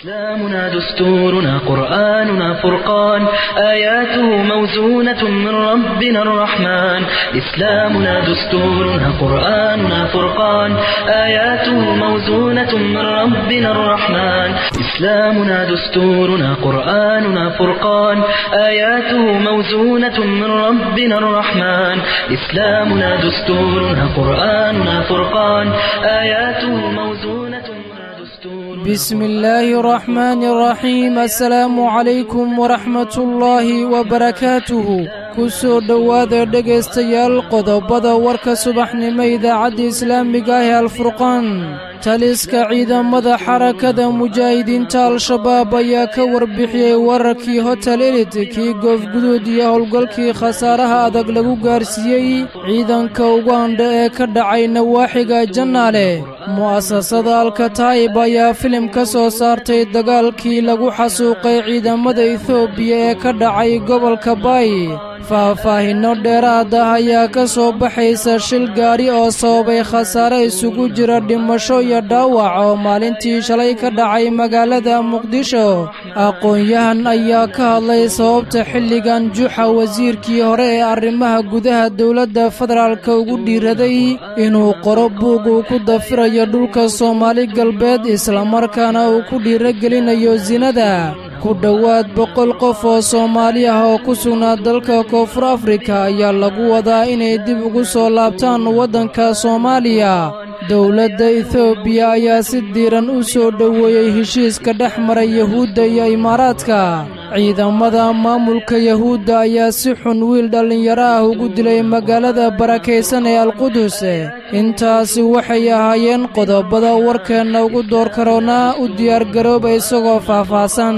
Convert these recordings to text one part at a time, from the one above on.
إسلامنا دستورنا قرآننا فرقان آياته موزونة من ربنا الرحمن إسلامنا دستورنا قرآننا فرقان آياته موزونة من ربنا الرحمن إسلامنا دستورنا قرآننا فرقان آياته موزونة من ربنا الرحمن إسلامنا دستورنا قرآننا فرقان آياته موزونة من دستورنا بسم الله الرحمن الرحيم السلام عليكم ورحمة الله وبركاته kusoo dhowaada dhegaystayaal qodobada warka subaxnimo idaacadda islaamiga ah ee alfurqaan taliska ciidamada xarakada mujaahidiinta al-shabaab ayaa ka warbixiyey wararkii hotel elit kii goofguduud iyo howlgalkii khasaaraha adag lagu gaarsiiyey ciidanka uganda ee ka dhacay nawaaxiga jannaale mu'asasada alkataib ayaa filim ka soo saartay dagaalkii lagu xasuuqay ciidamada etoobiya ee ka dhacay gobolka baay faahfaahinno dheeraad ah ayaa ka soo baxaysa shil gaadhi oo sababay khasaare isugu jira dhimasho iyo dhaawac oo maalintii shalay ka dhacay magaalada muqdisho aqoon-yahan ayaa ka hadlay sababta xilligan juxa wasiirkii hore ee arrimaha gudaha dowladda federaalka ugu dhiiraday inuu qoro buug uu ku dafirayo dhulka soomaali galbeed islamarkaana uu ku dhiiragelinayo sinada ku dhowaad boqol qof oo soomaali ah oo ku sugnaa dalka koonfur afrika ayaa lagu wadaa inay dib ugu soo laabtaan waddanka soomaaliya dowladda etoobiya ayaa si diiran u soo dhoweeyey heshiiska dhex maray yahuudda iyo imaaraadka ciidamada maamulka yahuudda ayaa si xun wiil dhallinyaro ah ugu dilay magaalada barakaysan ee alqudus intaasi waxay ahaayeen qodobada warkeenna ugu door karoonaa u diyaargarooba isagoo faahfaahsan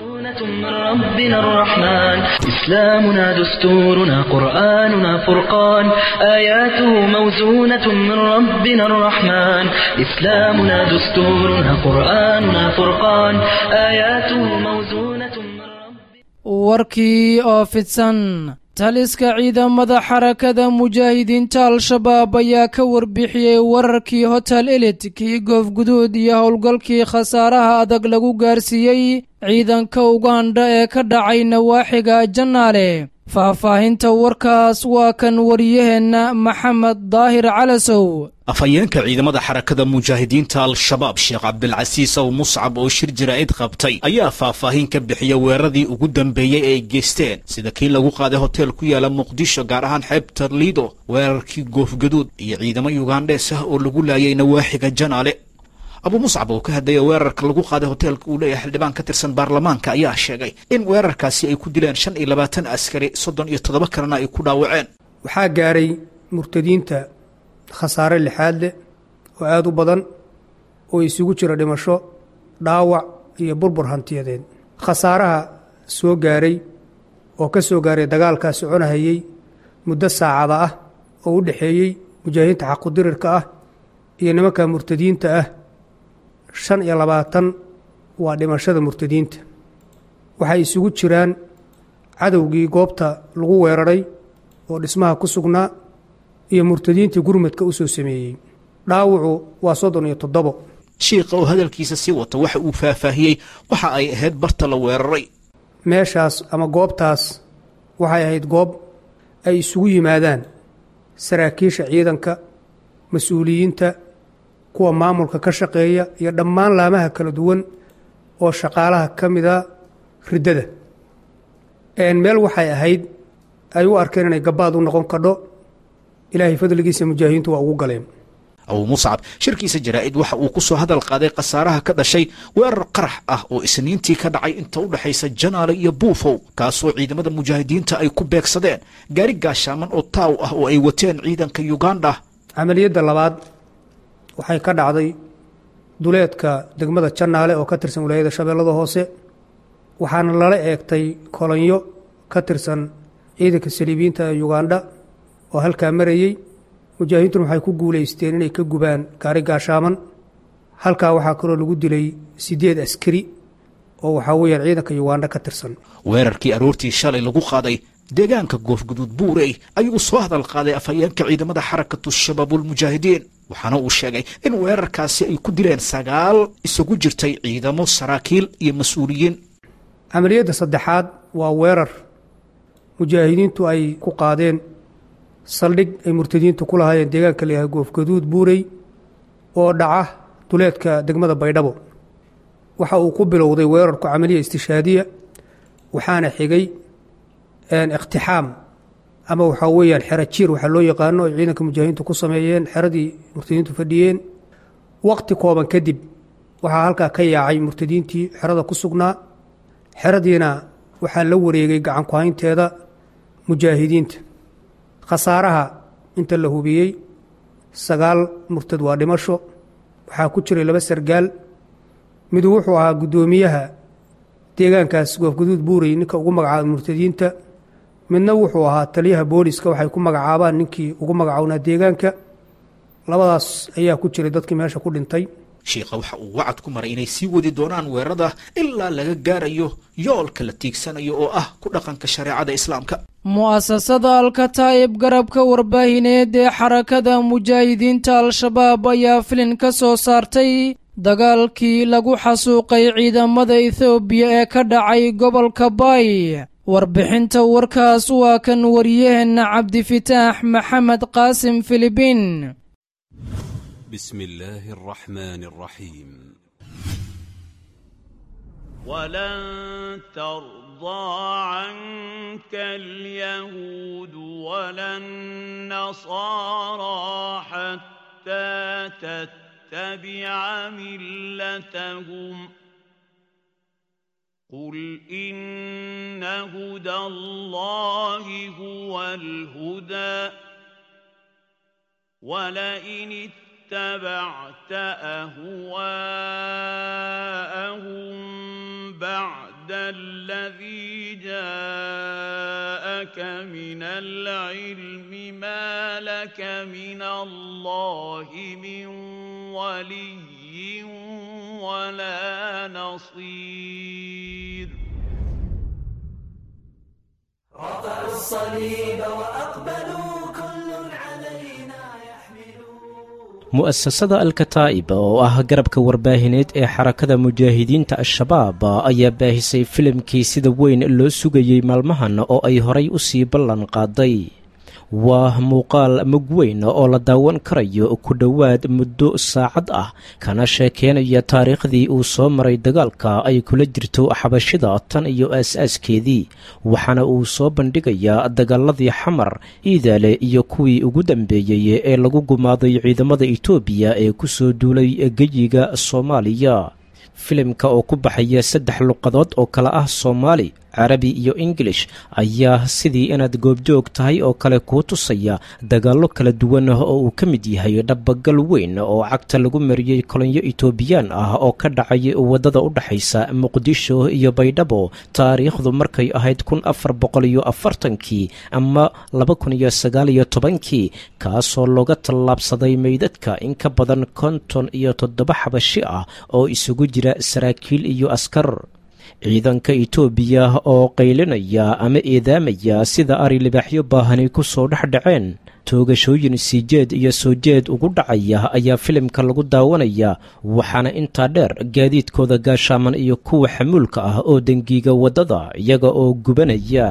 من ربنا الرحمن إسلامنا دستورنا قرآننا فرقان آياته موزونة من ربنا الرحمن إسلامنا دستورنا قرآننا فرقان آياته موزونة من ربنا warkii oo fidsan taliska ciidamada xarakada mujaahidiinta al-shabaab ayaa ka warbixiyey wararkii hotel elit kii goofguduud iyo howlgalkii khasaaraha adag lagu gaarsiiyey ciidanka uganda ee ka dhacay nawaaxiga jannaale faahfaahinta warkaas waa kan wariyaheenna maxamed daahir calasow afhayeenka ciidamada xarakada mujaahidiinta al-shabaab sheekh cabdilcasiis ow muscab oo shir jaraa'id qabtay ayaa faahfaahin ka bixiya weeraradii ugu dambeeyey ee ay geysteen sida kii lagu qaaday hotel ku yaala muqdisho gaar ahaan xeebta liido weerarkii goofgaduud iyo ciidamo yugandhees ah oo lagu laayay nawaaxiga janaale abu muscab oo ka hadlaya weerarka lagu qaaday hoteelka uu leeyahay xildhibaan ka tirsan baarlamaanka ayaa sheegay in weerarkaasi ay ku dileen shan iyo labaatan askari soddon iyo toddoba kalena ay ku dhaawaceen waxaa gaaray murtadiinta khasaare lixaad leh oo aada u badan oo isugu jira dhimasho dhaawac iyo burbur hantiyadeed khasaaraha soo gaaray oo ka soo gaaray dagaalkaa soconahayey muddo saacada ah oo u dhexeeyey mujaahidiinta xaqudirirka ah iyo nimanka murtadiinta ah shan iyo labaatan waa dhimashada murtadiinta waxay isugu jiraan cadowgii goobta lagu weeraray oo dhismaha ku sugnaa iyo murtadiintii gurmadka u soo sameeyey dhaawacu waa soddon iyo toddobo shiikha oo hadalkiisa sii wata waxa uu faahfaahiyey waxa ay ahayd barta la weeraray meeshaas ama goobtaas waxay ahayd goob ay isugu yimaadaan saraakiisha ciidanka mas-uuliyiinta kuwa maamulka ka shaqeeya iyo dhammaan laamaha kala duwan oo shaqaalaha ka mida riddada meel waxay ahayd ay u arkeen inay gabaad u noqon kadho ilaahay fadligiisa mujaahidiintu waa ugu galeen abuu muscab shirkiisa jaraa'id waxa uu ku soo hadal qaaday khasaaraha ka dhashay weerar qarax ah oo isniintii ka dhacay inta u dhexaysa janaale iyo buufow kaasoo ciidamada mujaahidiinta ay ku beegsadeen gaari gaashaaman oo taaw ah oo ay wateen ciidanka yuganda camaliyadda labaad waxay ka dhacday duleedka degmada jannaale oo ka tirsan wilaayada shabeellada hoose waxaana lala eegtay kolonyo ka tirsan ciidanka saliibiyiinta ee yuganda oo halkaa marayey mujaahidiintuna waxay ku guulaysteen inay ka gubaan gaari gaashaaman halkaa waxaa kaloo lagu dilay siddeed askari oo waxaa weeyaan ciidanka yuganda ka tirsan weerarkii aroortii shalay lagu qaaday deegaanka goofguduud buurey ayuu soo hadal qaaday afhayeenka ciidamada xarakatu shabaabulmujaahidiin waxaana uu sheegay in weerarkaasi ay ku dileen sagaal isugu jirtay ciidamo saraakiil iyo mas-uuliyiin camaliyadda saddexaad waa weerar mujaahidiintu ay ku qaadeen saldhig ay murtadiintu ku lahaayeen deegaanka layahay goofgaduud buurey oo dhaca duleedka degmada baydhabo waxa uu ku bilowday weerarku camaliya istishaadiya waxaana xigay ikhtixaam ama waxaa weeyaan xero jiir waxaa loo yaqaano ay ciidanka mujaahidiintu ku sameeyeen xeradii murtadiintu fadhiyeen waqti kooban kadib waxaa halkaa ka yaacay murtadiintii xerada ku sugnaa xeradiina waxaa la wareegay gacan ku-haynteeda mujaahidiinta khasaaraha inta la hubiyey sagaal murtad waa dhimasho waxaa ku jiray laba sargaal midu wuxuu ahaa guddoomiyaha deegaankaas goofguduud buurey ninka ugu magacaaba murtadiinta midna wuxuu ahaa taliyaha booliska waxay ku magacaabaan ninkii ugu magacownaa deegaanka labadaas ayaa ku jiray dadkii meesha ku dhintay shiikha waxa uu wacad ku maray inay sii wadi doonaan weerarada ilaa laga gaarayo yoolka la tiigsanayo oo ah ku dhaqanka shareecada islaamka mu'asasada alkataa'ib garabka warbaahineed ee xarakada mujaahidiinta al-shabaab ayaa filin ka soo saartay dagaalkii lagu xasuuqay ciidamada ethoobiya ee ka dhacay gobolka baay warbixinta warkaas waa kan wariyaheenna cabdifitaax maxamed qaasim filibiin بسم الله الرحمن الرحيم ولن ترضى عنك اليهود ولا النصارى حتى تتبع ملتهم قل إن هدى الله هو الهدى ولئن اتبعت أهواءهم بعد الذي جاءك من العلم ما لك من الله من ولي ولا نصير رفعوا الصليب وأقبلوا كل علينا mu'asasada alkataa'ib oo ah garabka warbaahineed ee xarakada mujaahidiinta al-shabaab ayaa baahisay filimkii sida weyn loo sugayey maalmahan oo ay horay u sii ballan qaaday waa muuqaal mug weyn oo la daawan karayo ku dhowaad muddo saacad ah kana sheekeynaya taariikhdii uu soo maray dagaalka ay kula jirto xabashida tan iyo aas-aaskeedii waxaana uu soo bandhigayaa dagaaladii xamar iidaale iyo kuwii ugu dambeeyey ee lagu gumaaday ciidamada itoobiya ee ku soo duulay geyiga soomaaliya filimka oo ku baxaya saddex luqadood oo kale ah soomaali carabi iyo ingilish ayaa sidii inaad goobjoog tahay oo kale kuu tusaya dagaallo kala duwan oo uu ka mid yahay dhabagal weyn oo cagta lagu mariyey kolonyo itoobiyaan ah oo ka dhacay waddada u dhexaysa muqdisho iyo baydhabo taariikhdu markay ahayd kun afar boqol iyo afartankii ama laba kun iyo sagaal iyo tobankii kaasoo looga tallaabsaday meydadka in ka badan konton iyo toddoba xabashi ah oo isugu jira saraakiil iyo askar ciidanka itoobiya oo qaylinaya ama eedaamaya sida ari libaaxyo baahani ku soo dhex dhaceen toogashooyin siijeed iyo soo jeed ugu dhacaya ayaa filimka lagu daawanaya waxaana intaa dheer gaadiidkooda gaashaaman iyo kuwa xamuulka ah oo dengiiga waddada iyaga oo gubanaya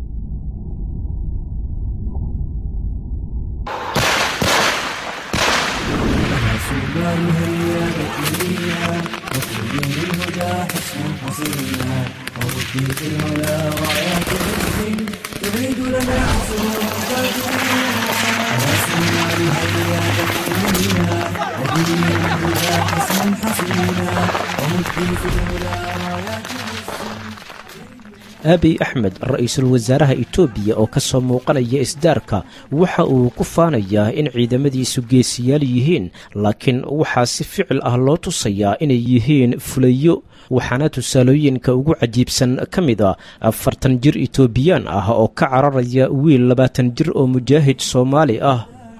aabiy axmed ra-iisul wasaaraha itoobiya oo ka soo muuqanaya isdaarka waxa uu ku faanayaa in ciidamadiisu geesiyaal yihiin laakiin waxaa si ficil ah loo tusayaa inay yihiin fulayo waxaana tusaalooyinka ugu cajiibsan ka mid a afartan jir itoobiyaan ah oo ka cararaya wiil labaatan jir oo mujaahid soomaali ah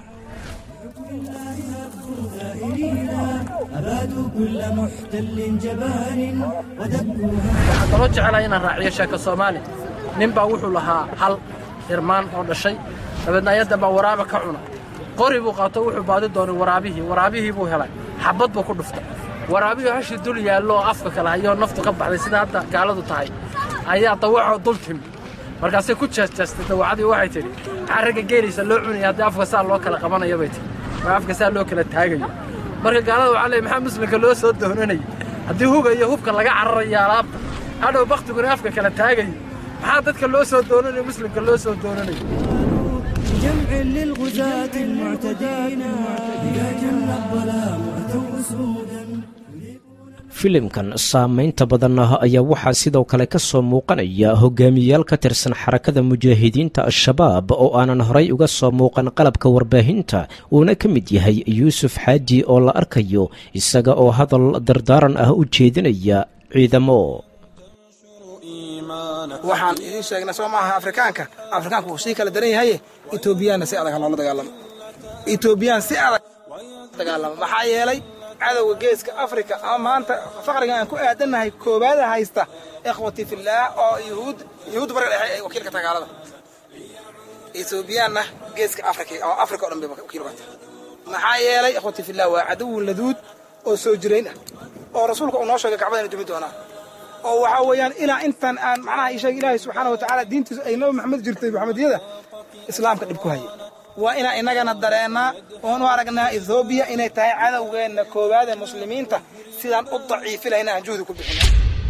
waxaan kaloo jecelahay inaan raaciyo sheeko soomaali nin baa wuxuu lahaa hal irmaan oo dhashay dabeedna ayaddan baa waraaba ka cuna qori buu qaato wuxuu baadi doonay waraabihii waraabihii buu helay xabad buu ku dhuftay waraabihii hashii dul yaallo oo afka kale hayoo naftu ka baxday sida hadda gaaladu tahay ayaa dawacoo dul timi markaasay ku jeesjeestay dawacadii waxay tidhi maxaa ragga geelaysa loo cunaya haddii afka saa loo kala qabanayo bay tihi maa afka saa loo kala taagayo marka gaalada waxaa leey maxaa muslimka loo soo doonanaya haddii huga iyo hubka laga cararayo alaabta hadhow baktiguna afka kala taagayo maxaa dadka loo soo doonanayo muslimka loo soo doonanayo جمع للغزاة المعتدين إذا جن الظلام أتوا أسودا filimkan saamaynta badan ah ayaa waxaa sidoo kale ka soo muuqanaya hogaamiyayaal ka tirsan xarakada mujaahidiinta al-shabaab oo aanan horay uga soo muuqan qalabka warbaahinta uuna ka mid yahay yuusuf xaaji oo la arkayo isaga oo hadal dardaaran ah u jeedinaya ciidamo waxaan idiin sheegnay soo maaha afrikaanka afrikaanku wuu sii kala daran yahaye etoobiyaanna si adag ha loola dagaalamo etoobiyaan si adag dagaalamo maxaa yeelay cadowga geeska afrika ama maanta faqriga aan ku aadannahay koowaada haysta ikhwati fillaah oo yuhuud yuhuud bariga dhexe ay wakiilka tagaalada etoobiyaanna geeska afrika oo afrika o dhan bay wakiil uga tahay maxaa yeelay ikhwati fillaah waa cadowun laduud oo soo jirayn ah oo rasuulka uu noo sheegay kacbada inay dumi doonaan oo waxaa weeyaan ilaa intan aan macnaha ii sheeg ilaahay subxaana wa tacaala diintiisu ay nabi maxamed jirtay maxamediyada islaamka dhib ku hayay waa inaan innagana dareennaa oon u aragnaa ethoobiya inay tahay cadowgeenna koowaad ee muslimiinta sidaan u daciifi lahayna aan juhdi ku bixin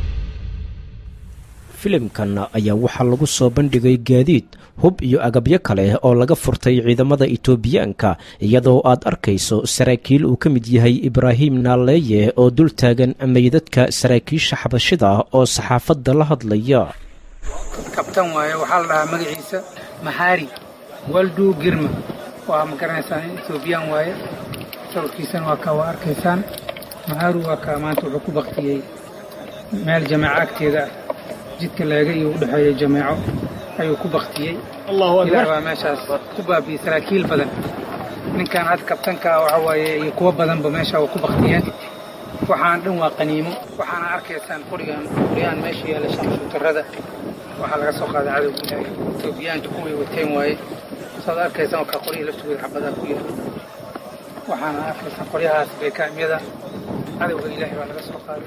filimkan ayaa waxaa lagu soo bandhigay gaadiid hub iyo agabyo kale oo laga furtay ciidamada itoobiyaanka iyadoo aad arkayso saraakiil uu ka mid yahay ibraahim naaleeye oo dul taagan meydadka saraakiisha xabashida oo saxaafadda la hadlaya kabtan waaye waxaa la dhahaa magaciisa maxaari waldu girma waa ma garanaysaan etoobiyaan waaye sawirkiisana waa kaa waa arkaysaan maxaaru waa kaa maanta wuxuu ku baktiyey meel jameeco agteeda ah jidka laaga iyo u dhexeeya jameeco ayuu ku baktiyey ilaah baa meeshaas ku baabiyey saraakiil badan ninkan hadda kabtankaa waxa waaye iyo kuwo badanba meesha waa ku baktiyeen waxaan dhan waa qaniimo waxaana arkaysaan qorigan qoriyahan meesha yaalla shamshuutarada waxaa laga soo qaaday cadowga ilaahay etoobiyaanka kuway wateen waaye saad arkaysaan oo kaa qoryihii laftooda xabadaa ku yaala waxaana arkaysaan qoryahaas beekaamyada cadowga ilaahay baa laga soo qaaday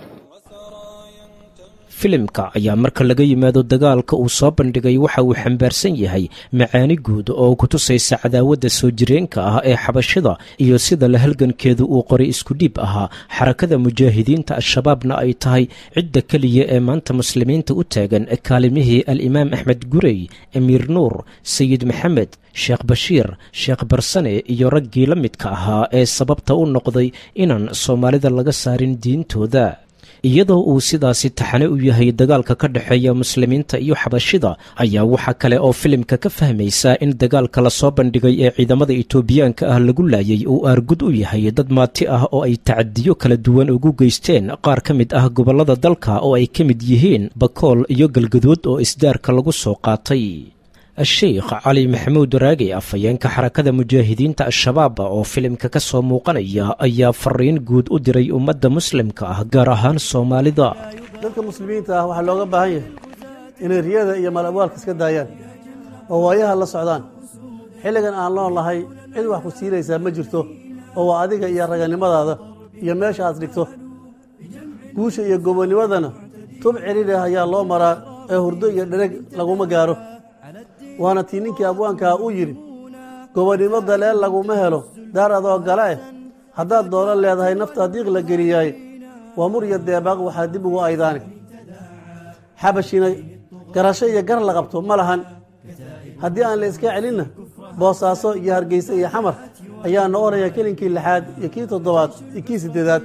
filimka ayaa marka laga yimaado dagaalka uu soo bandhigay waxa uu xambaarsan yahay macaani guud oo ku tusaysa cadaawadda soo jireenka ah ee xabashida iyo sida la halgankeedu uu qoray iskudhiib ahaa xarakada mujaahidiinta al-shabaabna ay tahay cidda keliya ee maanta muslimiinta u taagan kaalimihii al-imaam axmed gurey amiir nuur sayid maxamed sheekh bashiir sheekh barsane iyo raggii la midka ahaa ee sababta u noqday inaan soomaalida laga saarin diintooda iyadoo uu sidaasi taxane u yahay dagaalka ka dhexeeya muslimiinta iyo xabashida ayaa waxaa kale oo filimka ka fahmaysaa in dagaalka lasoo bandhigay ee ciidamada itoobiyaanka ah lagu laayay uu aargud u yahay dad maati ah oo ay tacadiyo kala duwan ugu geysteen qaar ka mid ah gobollada dalka oo ay ka mid yihiin bakool iyo galgaduud oo isdaarka lagu soo qaatay a-sheikh cali maxamuud raagi afhayeenka xarakada mujaahidiinta al-shabaab oo filimka ka soo muuqanaya ayaa fariin guud u diray ummadda muslimka ah gaar ahaan soomaalida dadka muslimiinta ah waxaa looga baahan yahay inay riyada iyo malabwaalka iska daayaan oo waayaha la socdaan xilligan aan nool nahay cid wax ku siinaysaa ma jirto oo waa adiga iyo raganimadaada iyo meesha aad dhigto guusha iyo gobonimadana tub celina ayaa loo maraa ee hurdo iyo dhereg laguma gaaro waana tii ninkii abwaankaa uu yidhi gobonnimo daleel laguma helo daar adoo gala eh haddaad doono leedahay naftaa diiq la geliyaay waa mur iyo deebaaq waxaa dib ugu aydaani xabashina garasho iyo gar la qabto ma lahan haddii aan la iska celinna boosaaso iyo hargeyse iyo xamar ayaa noqonaya kelinkii lixaad iyo kii toddobaad iyo kii siddeedaad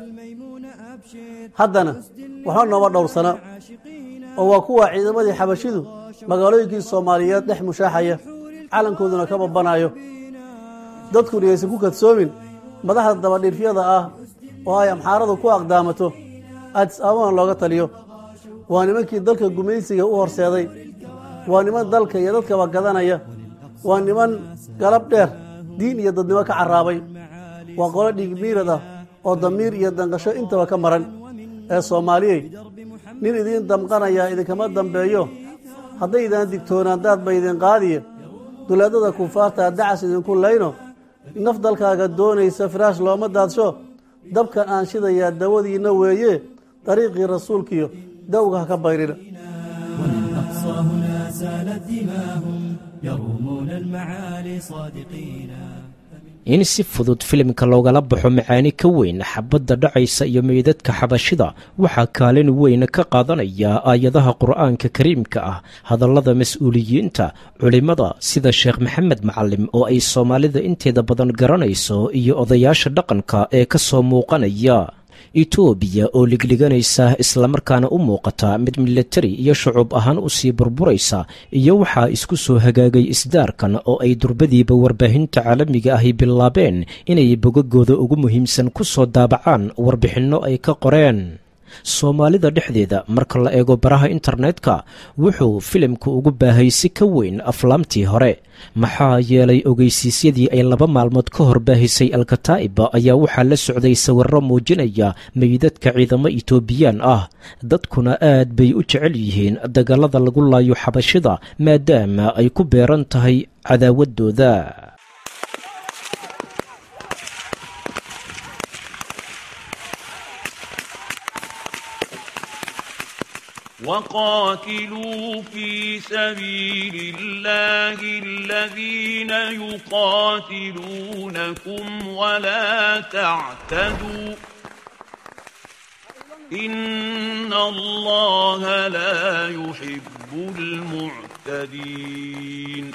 haddana waxba nooma dhowrsana oo waa kuwa ciidamadii xabashidu magaalooyinkii soomaaliyeed dhex mushaaxaya calankooduna ka babanayo dadkuna aysan ku kadsoomin madaxda dabadhiirfyada ah oo ay amxaaradu ku aqdaamato adis ababan looga taliyo waa nimankii dalka gumaysiga u horseeday waa niman dalka iyo dadkaba gadanaya waa niman galab dheer diin iyo dadnimo ka carraabay waa qolo dhiigmiirad ah oo damiir iyo danqasho intaba ka maran ee soomaaliyey nin idiin damqanayaa idinkama dambeeyo haddaydaan digtoonaan daad ba idin qaadiya duleedada kufaartaa dacas idinku layno naf dalkaaga doonaysa firaash looma daadsho dabkan aan shidayaa dawadiinna weeye dariiqii rasuulkiyo dawga ha ka bayrina والأقصى هنا سالت دماهم يرومون المعالي صادقين in si fudud filimka loogala baxo macaani ka weyn xabadda dhacaysa iyo meydadka xabashida waxaa kaalin weyn ka qaadanaya aayadaha qur'aanka kariimka ah hadallada mas-uuliyiinta culimmada sida sheekh maxamed macalim oo ay soomaalida inteeda badan garanayso iyo odayaasha dhaqanka ee ka soo muuqanaya etoobiya oo ligliganaysa islamarkaana u muuqata mid milatari iyo shucuub ahaan u sii burburaysa iyo waxaa isku soo hagaagay isdaarkan oo ay durbadiiba warbaahinta caalamiga ahi bilaabeen inay bogagooda ugu muhiimsan ku soo daabacaan warbixinno ay ka qoreen soomaalida dhexdeeda marka la eego baraha internetka wuxuu filimku ugu baahay si ka weyn aflaamtii hore maxaa yeelay ogeysiisyadii ay laba maalmood ka hor baahisay alkataa'iba ayaa waxaa la socday sawirro muujinaya meydadka ciidamo itoobiyaan ah dadkuna aad bay u jecel yihiin dagallada lagu laayo xabashida maadaama ay ku beeran tahay cadaawaddooda وقاتلوا في سبيل الله الذين يقاتلونكم ولا تعتدوا إن الله لا يحب المعتدين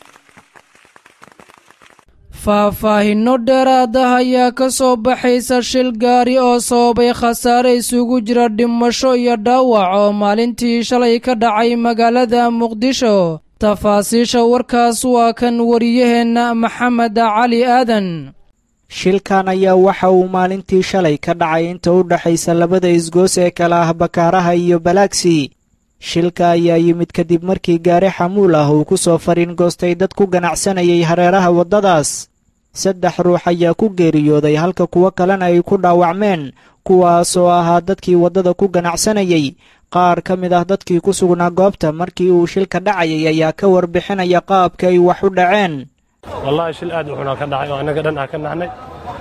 faahfaahinno dheeraada ayaa ka soo baxaysa shil gaari oo sababay khasaare isugu jira dhimasho iyo dhaawac oo maalintii shalay ka dhacay magaalada muqdisho tafaasiisha warkaas waa kan wariyaheenna maxamed cali aadan shilkan ayaa waxa uu maalintii shalay ka dhacay inta u dhexaysa labada isgoos ee kala ah bakaaraha iyo balaagsi shilka ayaa yimid kadib markii gaari xamuul ah uu ku soo fariin goostay dad ku ganacsanayay hareeraha waddadaas saddex ruux ayaa ku geeriyooday halka kuwo kalena ay ku dhaawacmeen kuwaas oo ahaa dadkii waddada ku ganacsanayay qaar ka mid ah dadkii ku sugnaa goobta markii uu shilka dhacayay ayaa ka warbixinaya qaabka ay wax u dhaceen wallaahi shil aad u xunaa ka dhacay oo annaga dhan ah ka naxnay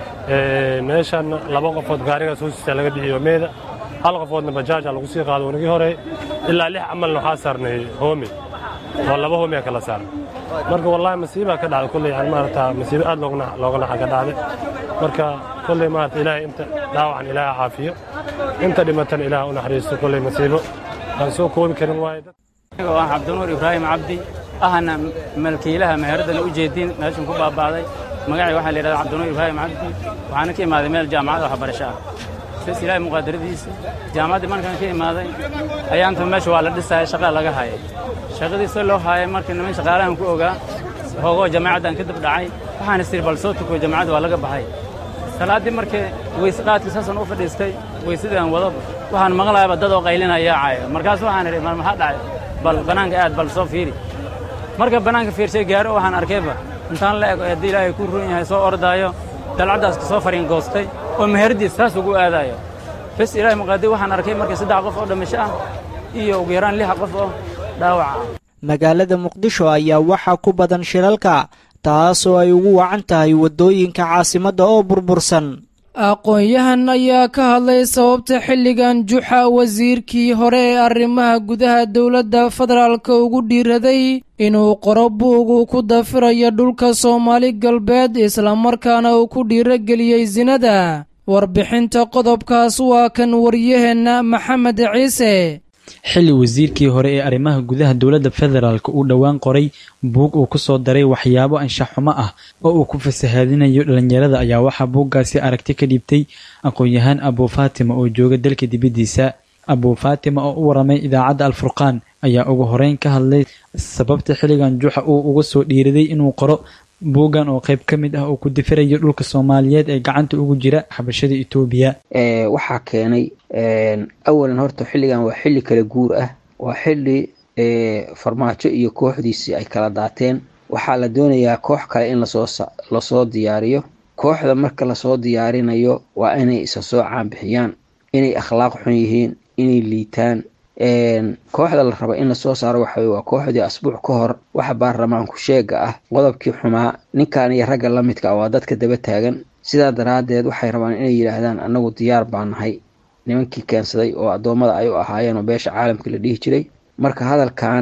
meeshan laba qofood gaarigaas hoostiisa laga bixiyo meeda hal qofoodna bajaaja lagu sii qaado wanagii hore ilaa lix camalna waxaa saarnay hoomi oo laba hoomi a kala saarnay marka wallaahi masiibaa ka dhacday kolley yani maarata masiibo aad looga naxa ka dhacday marka kolley maarata ilaahay inta dhaawacan ilaaha caafiyo inta dhimatana ilaaha u naxariisto kolley masiibo aan soo koobi karin waaye aniga aan cabdinuur ibraahim cabdi ahna malkiilaha meheradana u jeedin meeshan ku baaba'day magacii waxaa la yidhahdaa cabdinuur ibraahim cabdi waxaana ka imaaday meel jaamacada waxbarasho ah bes ilaahay muqaadaradiisa jaamacaddii markaan ka imaaday ayaanta meesha waa la dhisaya shaqa laga hayay shaqadiisa loo haayay markii niman shaqaalahan ku ogaa hoogoo jamaacaddan ka dib dhacay waxaan isiri bal soo tuko jamaacadda waa laga baxay salaaddii markii weyse qaadkii saasan u fadhiistay weysadii aan wado waxaan maqlaayaba dad oo qaylinaya caayo markaas waxaan idhi mal maxaa dhacay bal bannaanka aad bal soo fiiri marka bannaanka fiirshay gaaro waxaan arkayba intaan la ego haddii ilaahay ku run yahay soo ordaayo dalcaddaas ka soo fariin goostay oo meheradiis saas ugu aadaayo bes ilaahay muqaadir waxaan arkay markii saddex qof oo dhimasho ah iyo ugu yaraan lix qof oo dhaawac ah magaalada muqdisho ayaa waxaa ku badan shilalka taasoo ay ugu wacan tahay waddooyinka caasimadda oo burbursan aqoon-yahan ayaa ka hadlay sababta xilligan juxa wasiirkii hore ee arrimaha gudaha dowladda federaalka ugu dhiiraday inuu qoro buugu ku dafirayo dhulka soomaali galbeed islamarkaana uu ku dhiirogeliyey sinada warbixinta qodobkaas waa kan waryaheenna maxamed ciise xilli wasiirkii hore ee arrimaha gudaha dowladda federaalk uu dhowaan qoray buug uu ku soo daray waxyaabo anshax xumo ah oo uu ku fasahaadinayo dhallinyarada ayaa waxaa buuggaasi aragti ka dhiibtay aqoon-yahaan abuu faatima oo jooga dalka dibaddiisa abuu faatima oo u waramay idaacadda alfurqaan ayaa ugu horeyn ka hadlay sababta xilligan juxa uu uga soo dhiiraday inuu qoro buuggan oo qayb ka mid ah oo ku difirayo dhulka soomaaliyeed ee gacanta ugu jira xabashada etoobiya waxaa keenay awalan horta xilligan waa xilli kala guur ah waa xilli farmaajo iyo kooxdiisii ay kala daateen waxaa la doonayaa koox kale in lasoo lasoo diyaariyo kooxda marka lasoo diyaarinayo waa inay isa soo caanbixiyaan inay akhlaaq xun yihiin inay liitaan kooxda la raba in lasoo saaro waxa waa kooxdii asbuuc ka hor waxa baarlamaanku sheega ah qodobkii xumaa ninkan iyo ragga la midka ah waa dadka daba taagan sidaa daraaddeed waxay rabaan inay yidhaahdaan annagu diyaar baan nahay nimankii keensaday oo addoommada ay u ahaayeen oo beesha caalamka la dhihi jiray marka hadalkan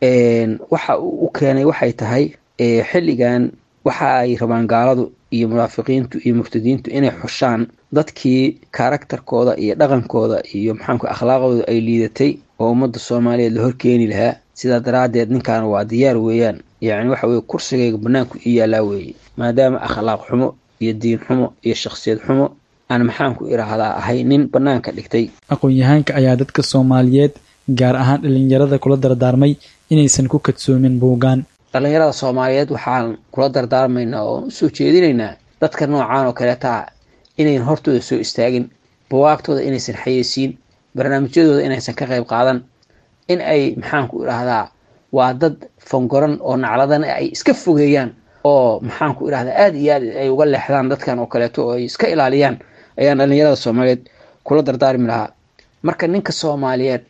waxa uu u keenay waxay tahay xilligan waxa ay rabaan gaaladu iyo munaafiqiintu iyo murtadiintu inay xushaan dadkii karaktarkooda iyo dhaqankooda iyo maxaanku akhlaaqdooda ay liidatay oo ummadda soomaaliyeed la horkeeni lahaa sidaa daraaddeed ninkan waa diyaar weeyaan yacni waxa weye kursigayga bannaanku ii yaallaa weeye maadaama akhlaaq xumo iyo diin xumo iyo shakhsiyad xumo aan maxaanku idhaahdaa ahay nin bannaanka dhigtay aqoon-yahaanka ayaa dadka soomaaliyeed gaar ahaan dhallinyarada kula dardaarmay inaysan ku kadsoomin buugaan dhallinyarada soomaaliyeed waxaan kula dardaarmaynaa oo usoo jeedinaynaa dadka noocaan oo kaleetaa inayn hortooda soo istaagin buwaagtooda inaysan xayeysiin barnaamijyadooda inaysan ka qayb qaadan in ay maxaanku idhaahdaa waa dad fangoran oo nacladan ay iska fogeeyaan oo maxaanku idhahdaa aada iyo aad ay uga leexdaan dadkan oo kaleeto oo ay iska ilaaliyaan ayaan dhallinyarada soomaaliyeed kula dardaarmi lahaa marka ninka soomaaliyeed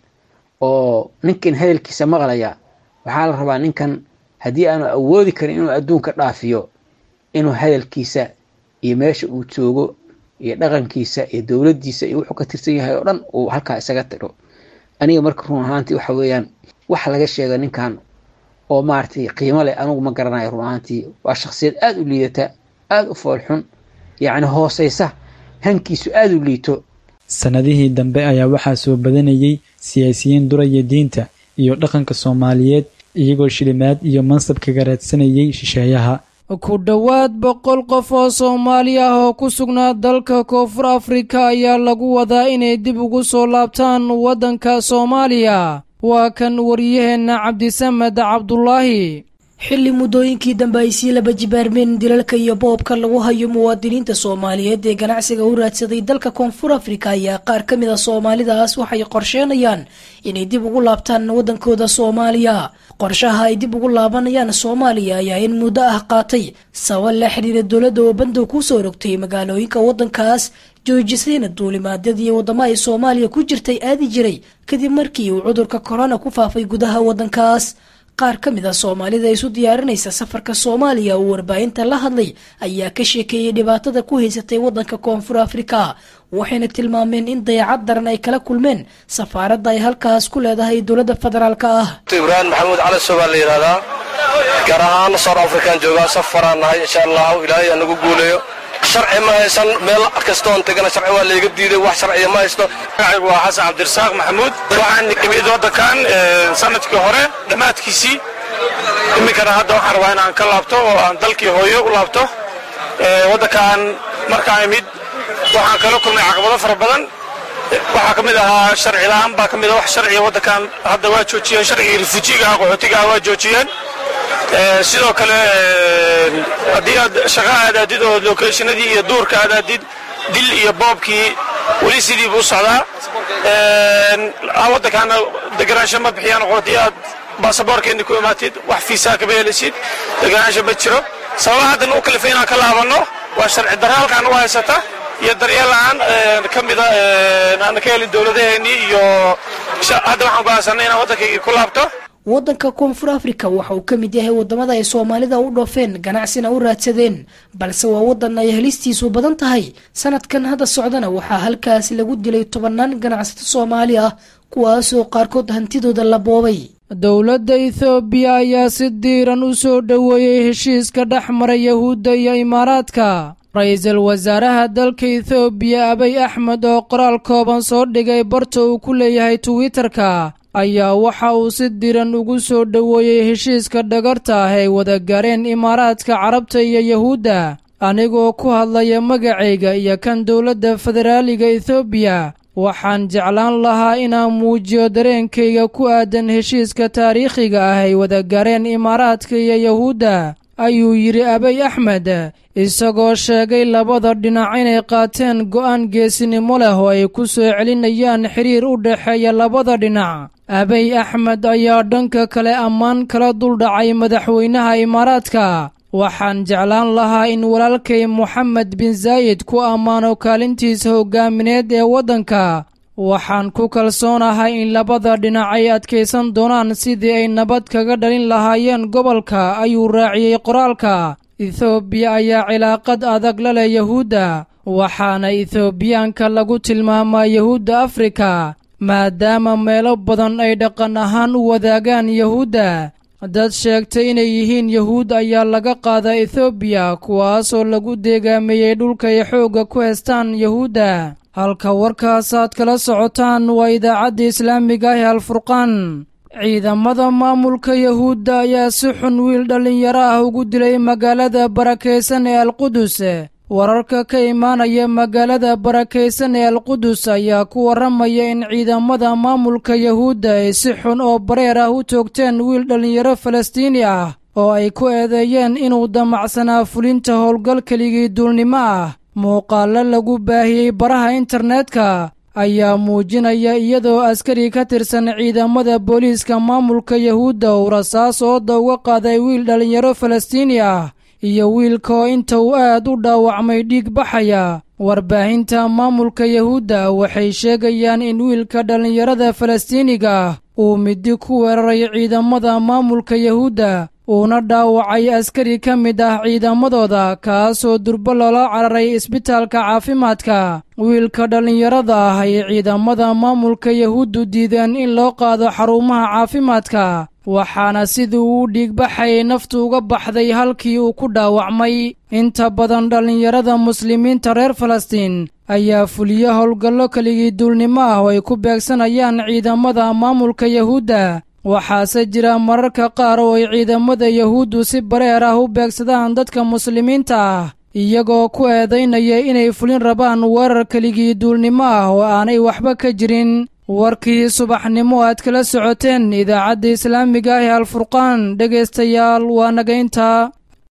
oo ninkan hadalkiisa maqlaya waxaa la rabaa ninkan haddii aanu awoodi karin inuu adduunka dhaafiyo inuu hadalkiisa iyo meesha uu joogo iyo dhaqankiisa iyo dowladdiisa iyo wuxuu ka tirsan yahay oo dhan uu halkaa isaga tiro aniga marka run ahaantii waxa weeyaan wax laga sheega ninkan oo maaragtay qiimo leh anigu ma garanayo run ahaantii waa shakhsiyad aada u liidata aada u foolxun yacni hooseysa hankiisu aada u liito sannadihii dambe ayaa waxaa soo badanayay siyaasiyiin duraya diinta iyo dhaqanka soomaaliyeed iyagoo shilimaad iyo mansab kaga raadsanayay shisheeyaha ku dhowaad boqol qof oo soomaali ah oo ku sugnaa dalka koonfur afrika ayaa lagu wadaa inay dib ugu soo laabtaan waddanka soomaaliya waa kan waryaheenna cabdisamed cabdulaahi xilli muddooyinkii dambe ay sii laba jibaarmeen dilalka iyo boobka lagu hayo muwaadiniinta soomaaliyeed ee ganacsiga u raadsaday dalka koonfur afrika ayaa qaar ka mid a soomaalidaas waxay qorsheenayaan inay dib ugu laabtaan waddankooda soomaaliya qorshaha ay dib ugu laabanayaan soomaaliya ayaa in muddo ah qaatay sabab la xiriira dowladda oo bandow kusoo rogtay magaalooyinka waddankaas joojisayna duulimaadyadii waddamo ay soomaaliya ku jirtay aadi jiray kadib markii uu cudurka korona ku faafay gudaha waddankaas qaar ka mid a soomaalida isu diyaarinaysa safarka soomaaliya uu warbaahinta la hadlay ayaa ka sheekeeyey dhibaatada ku haysatay waddanka koonfur afrika waxayna tilmaameen in dayacad daran ay kala kulmeen safaaradda ay halkaas ku leedahay dowladda federaalk ah ibraahim maxamuud cali so baa la yidhahdaa gaar ahaan sout african joogaa safaraan nahay insha allahu ilaahay aa nagu guuleeyo sharci ma haysan meel kastoon tegana sharci waa layga diiday wax sharciya ma haysto magacaygu waa xasan cabdirasaaq maxamuud waxaan imid waddankan sanadkii hore dhammaadkiisii iminkana hadda waxaan rabaa inaan ka laabto oo aan dalkii hooyo u laabto waddankan markaan imid waxaan kala kulmay caqabado fara badan waxaa ka mid ahaa sharci la'aan baa ka mid a wax sharciga waddankan hadda waa joojiyeen sharcigii rifuujiga ah qaxootiga ah waa joojiyeen sidoo kale haddii aad shaqa aadaadid oo lokeeshinadii iyo duurka aadaadid dil iyo boobkii weli sidii buu socdaa waddankaana deganaansho ma bixiyaan haddii aad baasaboorkeeni ku imaatid wax fiisaa kama helisid deganaansho ma jiro sababa haddan u kalifay inaan ka laabanno waa sharci darra halkaan u haysata iyo daryeel la'aan ka mida aan ka helin dowladaheennii iyo hadda waxaan go'aansanay inaan waddankaygii ku laabto waddanka koonfur afrika waxa uu ka mid yahay waddamada ay soomaalida u dhoofeen ganacsina u raadsadeen balse waa waddan ay helistiisu badan tahay sanadkan hadda socdana waxaa halkaas lagu dilay tobannaan ganacsato soomaali ah kuwaasoo qaarkood hantidooda la boobay dowladda ethoobiya ayaa si diiran u soo dhoweeyey heshiiska dhex mara yahuudda iyo imaaraadka ra-iisul wasaaraha dalka ethoobiya abay axmed oo qoraal kooban soo dhigay barta uu ku leeyahay twitter-ka ayaa waxa uu si diran ugu soo dhoweeyey heshiiska dhagarta ah ay wada gaareen imaaraadka carabta iyo yahuudda anigoo ku hadlaya magacayga iyo kan dowladda federaaliga ethoobiya waxaan jeclaan lahaa inaan muujiyo dareenkayga ku aadan heshiiska taariikhiga ah ay wada gaareen imaaraadka iyo yahuudda ayuu yidhi abay axmed isagoo sheegay labada dhinac inay qaateen go'aan geesinimo leh oo ay ku soo celinayaan xiriir u dhexeeya labada dhinac abay axmed ayaa dhanka kale ammaan kala duldhacay madaxweynaha imaaraadka waxaan jeclaan lahaa in walaalkay moxamed bin zaayid ku ammaano kaalintiisa hoggaamineed ee waddanka waxaan ku kalsoonahay in labada dhinac ay adkaysan doonaan sidii ay nabad kaga dhalin lahaayeen gobolka ayuu raaciyey qoraalka ethoobiya ayaa cilaaqad adag la leh yahuudda waxaana ethoobiyaanka lagu tilmaamaa yahuudda afrika maadaama meelo badan ay dhaqan ahaan u wadaagaan yahuudda dad sheegtay inay yihiin yahuud ayaa laga qaadaa ethoobiya kuwaasoo lagu deegaameeyey dhulka ay xoogga ku heestaan yahuudda halka warkaasaad kala socotaan waa idaacadda islaamiga ah ee alfurqaan ciidamada maamulka yahuudda ayaa si xun wiil dhallinyaro ah ugu dilay magaalada barakaysan ee alqudus wararka ka imaanaya magaalada barakaysan ee alqudus ayaa ku warramaya in ciidamada maamulka yahuudda ay si xun oo bareer ah u toogteen wiil dhallinyaro falastiini ah oo ay ku eedeeyeen inuu damacsanaa fulinta howlgal keligii duulnimo ah muuqaallo lagu baahiyey baraha internetka ayaa muujinaya iyadoo askari ka tirsan ciidamada booliiska maamulka yahuudda uu rasaas ooda uga qaaday wiil dhallinyaro falastiini ah iyo wiilka oo inta uu aad u dhaawacmay dhiig baxaya warbaahinta maamulka yahuudda waxay sheegayaan in wiilka dhallinyarada falastiiniga ah uu midi ku weeraray ciidamada maamulka yahuudda uuna dhaawacay askari ka mid ah ciidamadooda kaasoo durbo loola cararay isbitaalka caafimaadka wiilka dhallinyarada ah ay ciidamada maamulka yahuuddu diideen in loo qaado xarumaha caafimaadka waxaana sidii uu dhiigbaxayay naftu uga baxday halkii uu ku dhaawacmay inta badan dhallinyarada muslimiinta reer falastiin ayaa fuliyo howlgallo keligii duulnimo ah oo ay ku beegsanayaan ciidamada maamulka yahuudda waxaase jira mararka qaar oo ay ciidamada yahuuddu si bareer ah u beegsadaan dadka muslimiinta ah iyagoo ku eedaynaya inay fulin rabaan weerar keligii duulnimo ah oo aanay waxba ka jirin warkii subaxnimo aad kala socoteen idaacadda islaamiga ah ee alfurqaan dhegaystayaal waa naga intaa